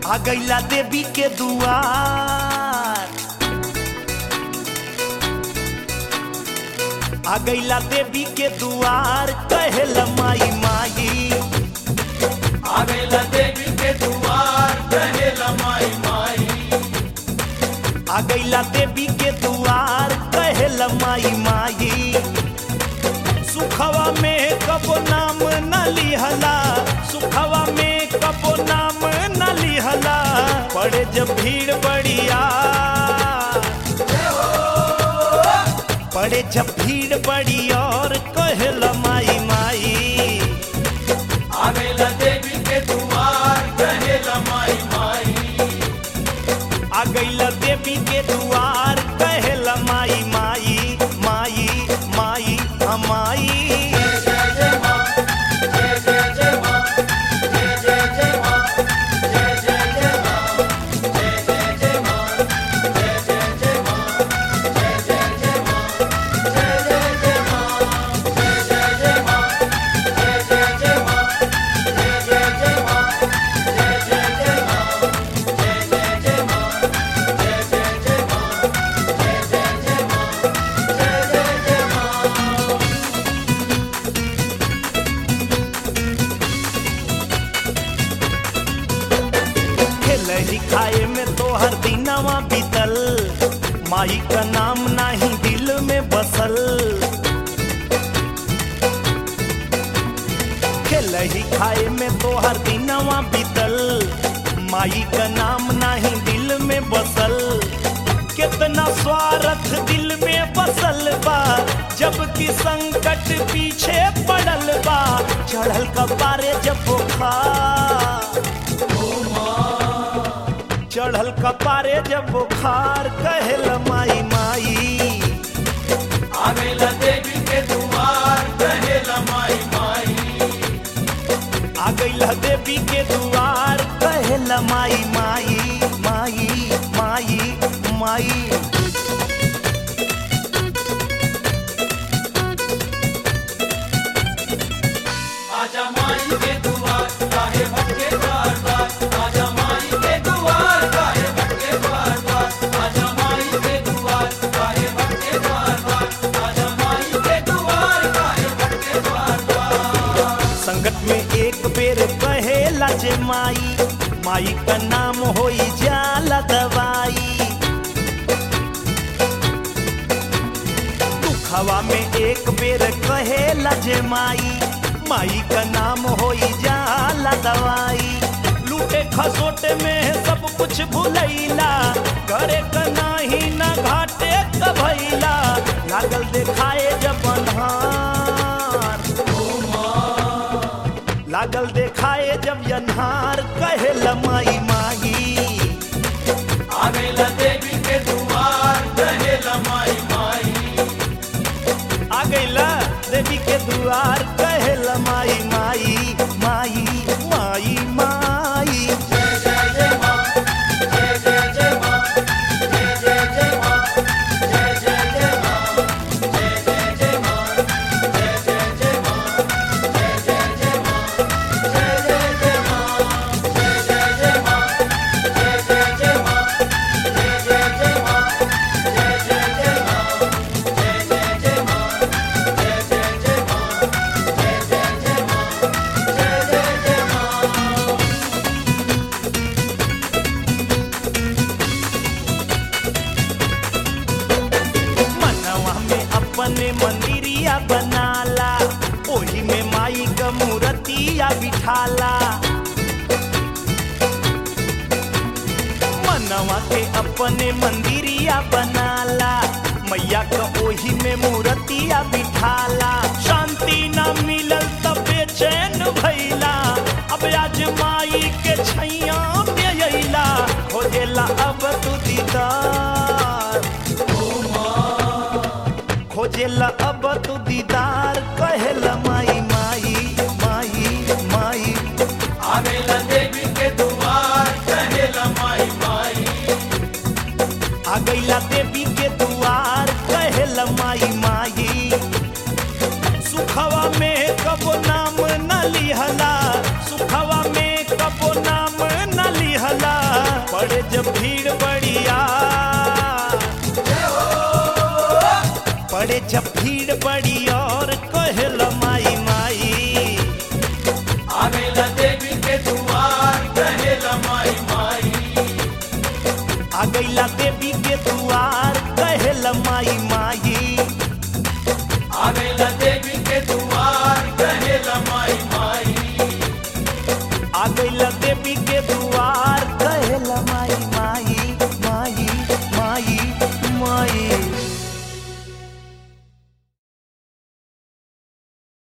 आ गईला देवी के दुआर आ गईला देवी के दुआर कहेला माई माई आ गईला देवी के दुआर कहेला माई माई आ गईला देवी के दुआर कहेला माई माई सुखवा में कबो नाम न लिहला सुखवा में कबो नाम न लिहला पड़े जब भीड़ बढ़िया पड़े जब भीड़ बड़ी और कहेला माई माई आ गईला देवी के दुआर कहेला माई माई आ गईला देवी के दुआर कहेला माई माई माई माई हमाई जय जय माँ जय जय जय माँ जय जय जय माँ जय जय जय माँ जय जय जय माँ जय जय जय माँ जय जय जय माँ जय जय जय माँ जय जय जय माँ जय जय जय माँ जय जय जय माँ जय जय जय माँ जय जय जय माँ जय जय जय माँ जय जय जय माँ खेलही खाए में तो हर दिनवा बीतल माई का नाम नाही दिल में बसल खेलही खाए में तो हर दिनवा बीतल माई का नाम नाही दिल में बसल कितना स्वार्थ दिल में बसल बा जबकि संकट पीछे पड़ल बा चढ़ल कपारे जब बुखार चढ़ल कपारे जब बुखार कहल माई माई आ गईला देवी के दुआर कहेला माई माई आ गईला देवी के दुआर कहल माई माई माई माई माई आजा माई के दुआर काहे भटके द्वार द्वार आजा माई के दुआर काहे भटके द्वार द्वार आजा माई के दुआर काहे भटके द्वार द्वार आजा माई के दुआर काहे भटके द्वार द्वार संकट में एक बेर कहेला जे माई माई का नाम होई जाला दवाई दुखवा में एक बेर कहेला जे माई माई का नाम होई जाला दवाई लूटे खसोटे में सब कुछ भुलैला करे का नाही ना घाटे का भैला लागल देखाए जब अन्हार लागल देखाए जब यन्हार कहेल माई माई आ गईला देवी के दुआर कहेला माई माई आ गईला देवी के दुआर कहेल माई माई माई माई माई जय जय जय माँ जय जय जय माँ जय जय जय माँ जय जय जय माँ जय जय जय माँ जय जय जय माँ जय जय जय माँ जय जय जय माँ जय जय जय माँ जय जय जय माँ जय जय जय माँ जय जय जय माँ जय जय जय माँ जय जय जय माँ जय जय जय माँ जय जय जय माँ मनवा में अपने मंदिरिया बनाला ओही में माई का मूर्तिया बिठाला मनवा के अपने मंदिरिया बनाला मैया का ओही में मूर्तिया बिठाला शांति न मिलल तब बेचैन भैला अब आज माई के छैया में अइला खोजेला अब तू दीदार खोजेला अब तू दीदार कहेला माई माई माई माई आ गईला देवी के दुआर कहेला माई माई आ गईला देवी के दुआर कहेला माई माई सुखवा में कबो नाम न लिहला सुखवा में कबो नाम न लिहला जब भीड़ बड़ी और कहल माई माई आवेला देवी के दुआर कहेला माई माई आ गईला देवी के